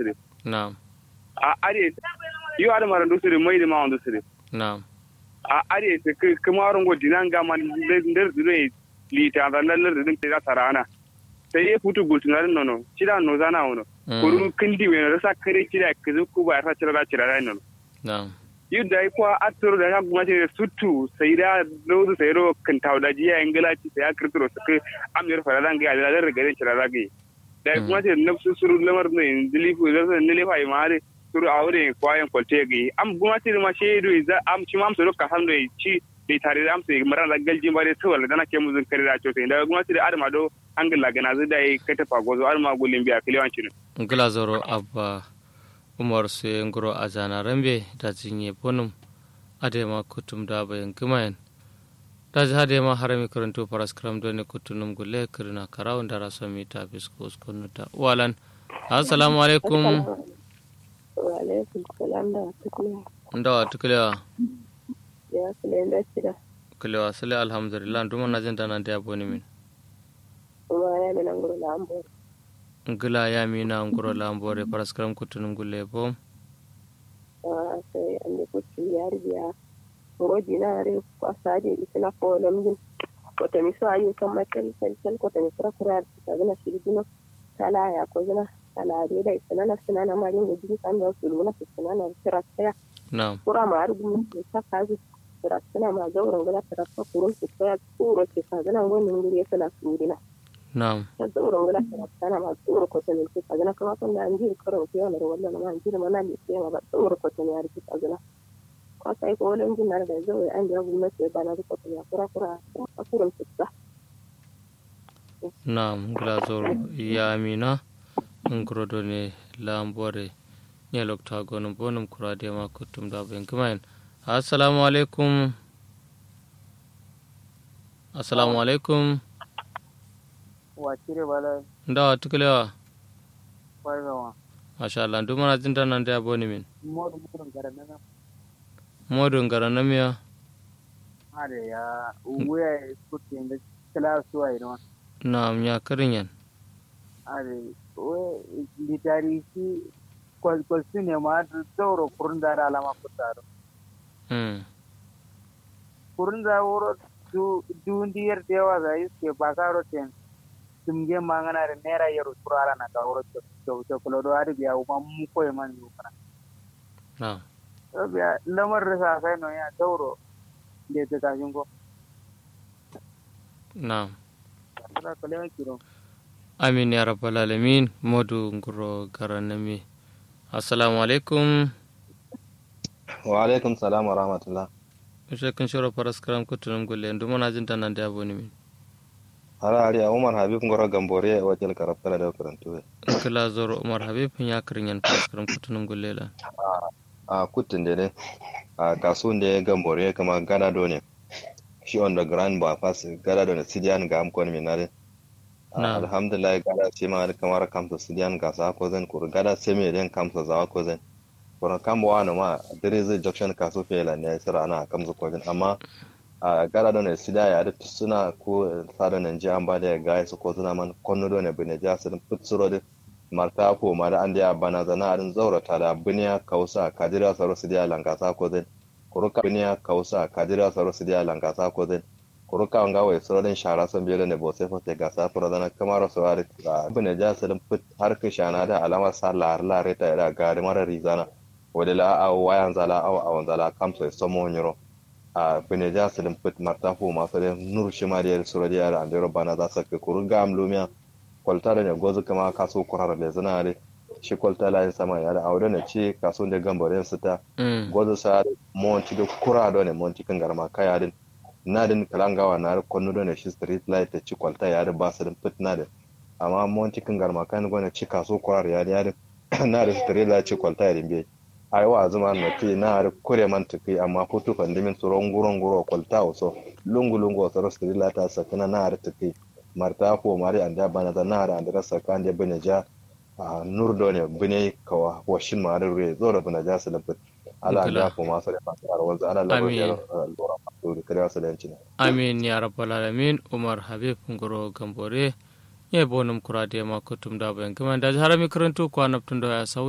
sire na'am a are yo ada mara ndu sire mai da ma ndu sire na'am a are te kamaron go dinanga man nder dure lita da lallar din ta sarana sai ya futu gultunar nono cida no zana wono kuru kindi we rasa kare cida kizu ku ba ra cira cira nono na'am yadda ya kuwa atoro da kan kuma da sutu sai da lozu sai ro kan tawda jiya ingila ci sai ya kirkiro su kai amir faradan ga da da gare cira da gai da kuma da nafsu suru lamar ne dilifu da sai ne lefa imare suru aure kwayan kwalte gai am kuma ce ma shedo za am ci mam suru ka san da ci bai tare da amsa maran da galji bare to wala dana ke muzun kare da cote da kuma ce da adama do angila gana zai da kai ta fagozo adama gulin biya kiliwancin ngila zoro abba umar su ngoro a zana rambe da jinye bonum adema kutum da bayan kimayen da ji hade ma harami karanto faras kram do ne kutunum gulle kirna karawun da raso mi ta bisko ta walan assalamu alaikum wa alaikum salam da tukuna ndawa tuklewa ya sule da shida kulewa sule alhamdulillah duma na jin dana da boni min kuma ya mina ngoro la ambo ngila ya mina ngoro la ambore faras kram kutunum gulle bom ah sai an da kuci ya riya ngoji na re ko saje isina ko lamjin ko ta miso ayu kan makel sel sel ko ta misra kurar ta gina shirgino kala ya ko gina kala re da isina na sina na marin da jini kan da su luna su sina na kira tsaya na'am kura ma argu mu ta kazu kira sina ma zauren gina ta rafa kurun su tsaya tsuro ke ka gina wani nguri ya sala surina na'am ta zauren gina ta rafa ma tsuro ko ta ne ka gina kuma kan da an ji karo ke wannan wannan ma an ji ma na ne sai ma ba tsuro ko ta ne ya rike ka gina ko sai ko wani jin na da zai an da gwamnati ba na ko ta ya kura kura a kurun su ta na'am ngila zoro ya mina ngoro do ne la ambore ne lokta gonum bonum kurade ma kutum da bayan kimayen assalamu alaikum assalamu alaikum wacire bala ndawa tuklewa bargawa masha Allah duma na jin dana da boni min modu modu garana na modu ngarana miya are ya uwe kutte inda kala suwa ina na'am ya karinyan are we litari shi kwal kwal sune ma zauro kurun da alama kutaro mm kurun da wuro du dundiyar dewa za iske bakaro ten tumge mangana re nera yaro turala na ka wuro to to kulo do ari biya uma mu koy man yu kana na'am to biya lamar rasa sai no ya zauro de ta kashin ko na'am kala kala kiro amin ya rabbal alamin modu ngoro garanami assalamu alaikum wa alaikum salam wa rahmatullah Ushe kun shiro faras karam kutunum gulle duma na jin dana da boni min hara ari a umar habib ngoro gambore wa jel karafala da karantu kila zoro umar habib ya karinyan faras karam kutunum gulle la a kutin da ne a kasun da gambore kama gada do ne shi on the ground ba fas gada do ne sidian ga amkon min nare Na'am. alhamdulillah gada ce ma da kamar kamsa sidian ga sa ko zan kur gada sai me den kamsa za ko zan kuma kamba wani ma dare zai junction kaso fela ne sira ana kamsa ko zan amma a gara da ne sida ya da suna ko sada nan ji an ba da ga su ko suna man konno do ne bine ja su putsuro da marta ko ma da an da bana zana arin zaurata da biniya kausa kadira saro su da langasa ko zan kuruka biniya kausa kadira saro su da langasa ko zan kuruka nga wai soro den shara son biyar ne bo sai fa te gasa fura dana kamar su ari bine ja su put har ka shana da alama sa lar lar ta da ga mara rizana wadala a wayan zala a awan zala kamso somo nyoro a beneja silim put marta fu ma fere nur shima da sura da yara andero bana za su ka kuru ga amlumiya kwalta da ne gozu kama kaso kurar da zana ne shi kwalta la yin sama yara aure ne ce kaso da gambare su ta mm gozu sa monti da kura da ne monti kan garma kaya din na din kalangawa na kwanu da ne shi street light ta ci kwalta ya da ba su din put na da amma monti kan garma kan gwana ci kaso kurar ya da na da street light ci kwalta ya din bai ai wa zuma na ti na har kure man tuki amma futu fandimin su rongu rongu ro kwalta so lungu lungu so rostri la ta sakana na har tuki marta ko mari anda bana da na har anda sakan da bane ja a nur do ne bane kawa washin ma da re zo da bane ja su da fit ala Kula. da ko ma sai fa ta wanzu ala la Amin. ro lora ma da kare su da yanci amin ya rabbal alamin umar habib ngoro gambore ye bonum kurade ma kutum da bayan kimayen da harami karanto ko anabtun da ya sau